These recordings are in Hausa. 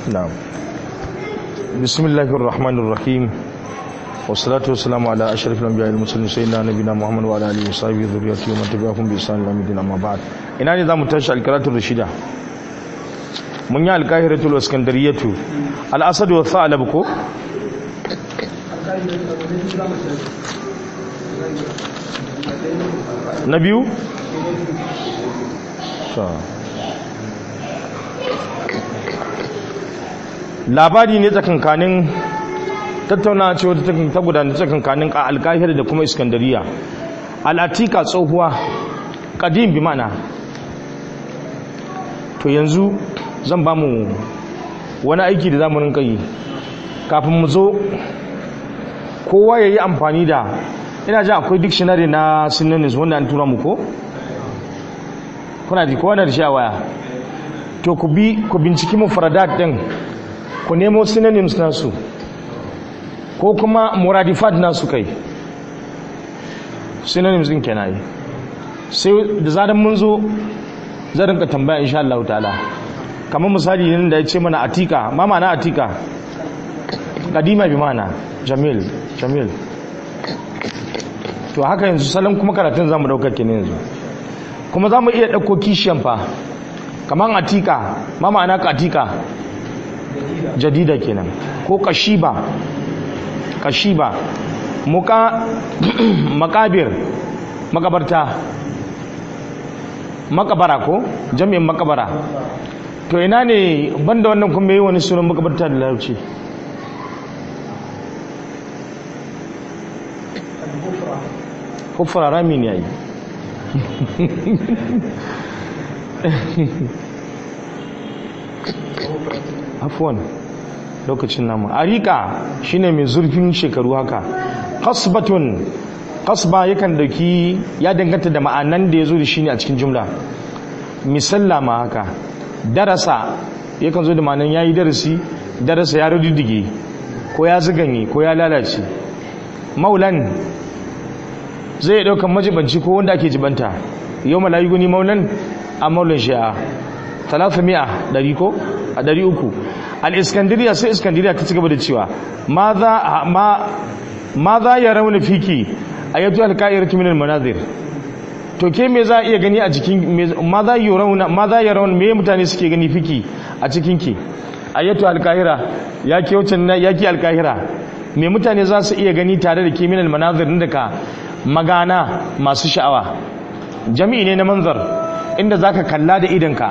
na'am bismillahir rahmanir rahim wassalatu wassalamu ala ashrafil anbiya'i wal mursalin sayyidina nabiyina muhammad wa ala alihi wa sahbihi dhurriyyatihi wa man tabi'ahum bi ihsan ila yawmiddin amma ba'd ina ne zamu tashi alqiratul rashida mun yi alqahiratul waskandariyatu al-asad wa tha'lab ko na biyu labari ne tsakankanin tattauna ce wata ta gudana tsakankanin alkahir da kuma iskandariya al'atika tsohuwa ƙadim bi mana to yanzu zan ba mu wani aiki da zamurin kai kafin mu zo kowa ya yi amfani da ina ji akwai dictionary na synonyms wanda an tura mu ko? kuna ji kowa na da shi a waya to ku bi ku binciki mufradat din ku nemo synonyms nasu ko kuma muradifat nasu kai synonyms din kenan yi sai da zaran mun zo zan rinka tambaya insha Allah ta'ala kamar misali ne da ya ce mana atika ma ma'ana atika kadima bi mana jamil jamil to haka yanzu salon kuma karatun zamu daukar kenan yanzu kuma zamu iya dauko kishiyan fa kamar atika ma ma'ana katika jadida kenan ko kashiba kashiba muka makabir makabarta makabara ko jami'in makabara to ina ne banda wannan kuma yi wani sunan makabarta da larabci hufra rami ne yayi afwan lokacin namu arika shine mai zurfin shekaru haka qasbatun qasba yakan dauki ya danganta da ma'anan da yazo da shine a cikin jumla misalla ma haka darasa yakan zo da ma'anan yayi darasi darasa ya rudige ko ya zuganye ko ya lalace maulan zai daukan majibanci ko wanda ake jibanta yau malayi guni maulan a maulan shi'a talata mi'a dari ko a dari uku al'iskandiriya sai iskandiriya ta cigaba da cewa ma za ya rauna fiki a yato alka'ir tuminar manazir to ke me za a iya gani a jikin ma za ya rauna ma za ya rauna me mutane suke gani fiki a cikinki a yato alka'ira ya ke wucin ya ke alka'ira me mutane za su iya gani tare da ke minal manazir daga magana masu sha'awa jami'i ne na manzar inda za ka kalla da idanka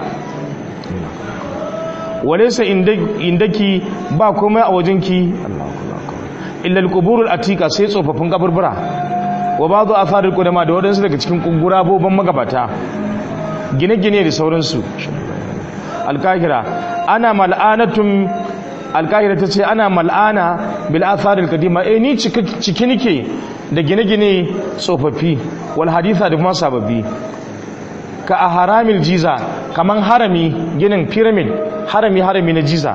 walaisa indaki ba komai a wajenki illal quburul atika sai tsofaffin kaburbura wa ba'd atharul qudama da wadansu daga cikin guraboban magabata gine-gine da sauransu alkahira ana mal'anatun alkahira tace ana mal'ana bil atharil qadima eh ni ciki nike da gine-gine tsofaffi wal haditha da kuma sababbi ka a haramil jiza kaman harami ginin pyramid harami harami na jiza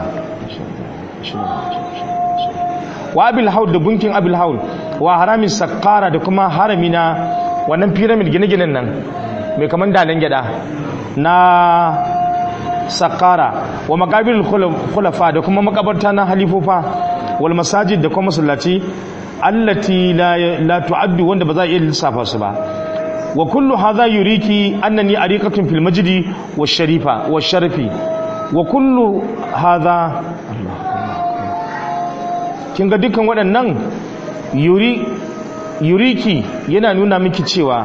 wa abil haul da gunkin abil haul wa haramin sakara da kuma harami na wannan pyramid gine-ginen nan mai kaman dalan gyada na sakara wa makabir khulafa da kuma makabarta na halifofa wal masajid da kuma masallaci allati la tu'addu wanda ba za a iya lissafa su ba wa kullu hadha yuriki annani ariqatun fil majdi wash sharifa wash sharafi wa kullu hadha kin ga dukkan waɗannan yuri yuriki yana nuna miki cewa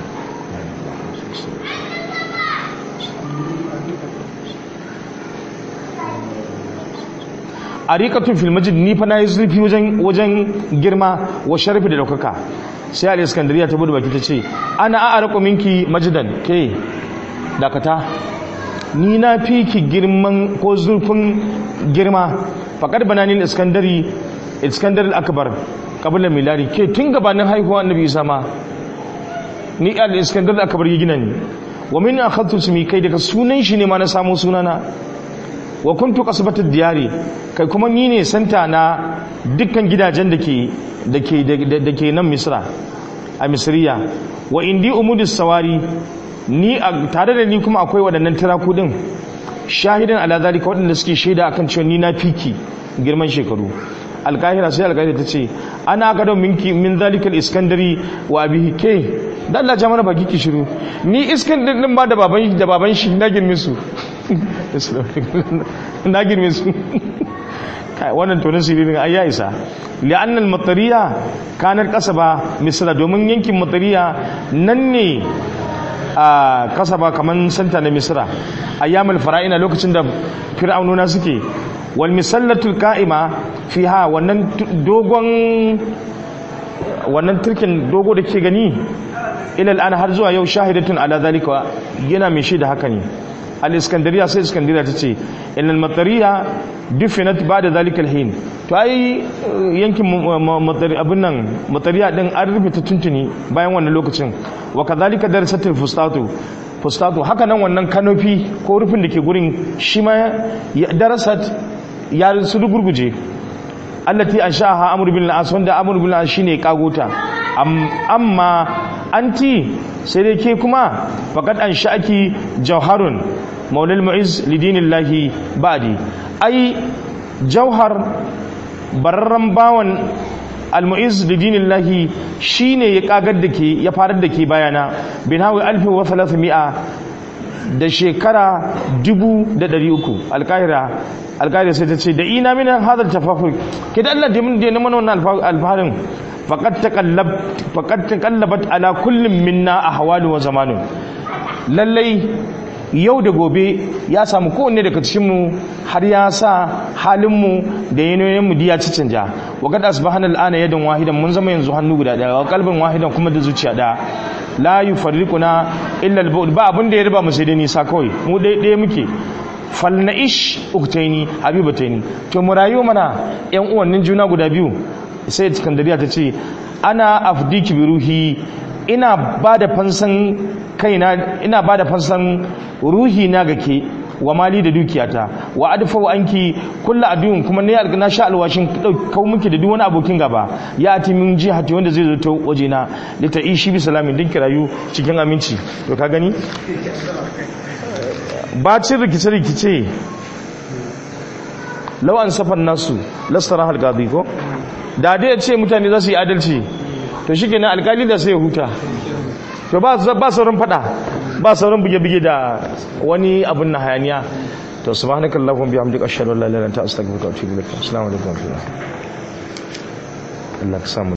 ariqatun fil majid ni fa nayi zurfi wajen wajen girma wa sharafi da daukaka sai al iskandariya ta budu baki ta ce ana a'arqu minki majidan ke dakata ni na fi ki girman ko zurfin girma faqad banani iskandari iskandar al-akbar qabla milari ke tun gabanin haihuwa annabi isa ma ni al iskandar al-akbar ya gina ni wa min akhadtu sumi kai daga sunan shi ne ma na samu sunana wa kuntu qasbatu diyari kai kuma ni ne santa na dukkan gidajen dake dake dake nan misra a misriya wa indi umudus sawari ni tare da ni kuma akwai waɗannan tiraku din shahidan ala zalika waɗanda suke shaida akan cewa ni na fiki girman shekaru alkahira sai alkahira ta ce ana aka don minki min zalikal iskandari wa abihi ke da Allah ja mana baki ki shiru ni iskandar din ba da baban da baban shi na girme su na girme su kai wannan tonin sirrin ai ya isa li'annal matariya kanar kasaba misra domin yankin matariya nan ne a kasaba kaman santa na misra ayyamul fara'ina lokacin da fir'aununa suke wal misallatul ka'ima fiha wannan dogon wannan turkin dogo da ke gani ilal an har zuwa yau shahidatun ala zalika yana mai shaida haka ne al iskandariya sai iskandariya ta ce ilal matariya dufinat ba da zalikal hin to ai yankin abin nan matariya din an rufe ta tuntuni bayan wannan lokacin wa kazalika darasatul fustatu fustatu haka nan wannan kanofi ko rufin da ke gurin shi ma darasat ya su gurguje allati anshaha amr bin al-as wanda amr bin al-as shine kagota amma anti sai dai ke kuma faqad ansha'aki jawharun maulal mu'iz lidinillahi ba'di ai jauhar bararren bawan al-mu'iz lidinillahi shine ya kagar da ke ya farar da ke bayana bin hawi alfi wa thalathmi'a da shekara dubu da ɗari uku alkahira alkahira sai ta ce da ina min hadar tafafur ke da Allah dimin da mana wannan alfaharin faqad taqallab faqad taqallabat ala kullum minna ahwalu wa zamanu lallai yau da gobe ya samu kowanne daga cikinmu har ya sa halinmu da yanayoyinmu diya ci canja wa kad asbahana al'ana yadan wahidan mun zama yanzu hannu guda daya wa kalbin wahidan kuma da zuciya daya la yufarriquna illa al ba abin da ya riba mu sai dai nisa kawai mu dai dai muke falnaish uktaini habibataini to mu rayu mana yan uwannin juna guda biyu sai iskandariya ta ce ana afdiki bi ruhi ina ba da fansan kaina ina ba da fansan ruhi na gake wa mali da dukiyata wa adfa anki kullu adun kuma ne na sha alwashin kau miki da duk wani abokin gaba ya ati min jihati wanda zai zo ta waje na da ta ishi bi salamin din kirayu cikin aminci to ka gani bacin rikice rikice law an safan nasu lasara hal qadi ko da dai ce mutane za su yi adalci to shikenan alkali da sai ya huta to ba ba sauran fada ba sauran buge-buge da wani abun na hayaniya to subhanakallahumma bihamdika ashhadu an la ilaha illa anta astaghfiruka wa atubu ilaik assalamu alaikum Allah ka samu